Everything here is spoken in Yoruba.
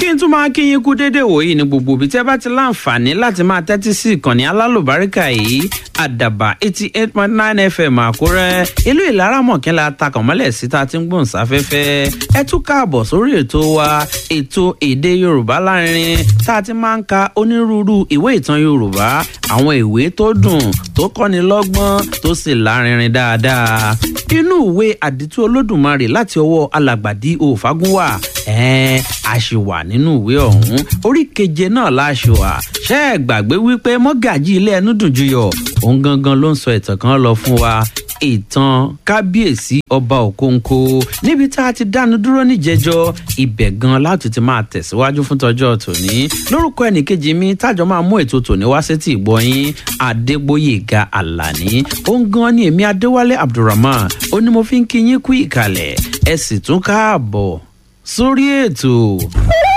kí n tún máa kí yín kú déédéé wòyí ní gbogbo ibi tí ẹ bá ti láǹfààní láti máa tẹ́tí sí ìkànnì alálùbáríkà yìí àdàbà eighty eight point nine fm àkúrẹ́ ìlú ìlaramọ̀kínlá takànmọ́lẹ̀ sí ta ti ń gbòǹ sáfẹ́fẹ́ ẹ tún káàbọ̀ sórí ètò wa ètò èdè yorùbá lárinrin tá a ti máa ń ka onírúurú ìwé ìtàn yorùbá àwọn ìwé tó dùn tó kọ́ni lọ́gbọ́n tó sì lárinrin dáadáa inú ìwé àdìtú olódùmarè láti ọwọ́ alàgbàdì òfagúnwà ẹ̀ẹ́n a ṣì wà nínú ìwé ọ̀hún orí keje náà la ṣe wà ṣé ẹ gbàgbé wípé mọ́gàjì ilé ẹnu dùn juyọ̀ òun gangan ló ń sọ ìtàn kan lọ fún wa ìtàn kábíyèsí ọba òkóńkó níbi tá a ti dánu dúró níjẹjọ ibẹ̀ gan láti ti máa tẹ̀síwájú fún tọjọ́ tòní lórúkọ ẹnìkejì mi tájọ máa mú ètò tòní wá sétí ìgbọ́yín adégbòyèga àlàní òun gan ni èmi adéwálé abdulrahman ó ní mo fi ń kí yín kú ìkàlẹ̀ ẹ sì tún káàbọ̀ sórí ètò.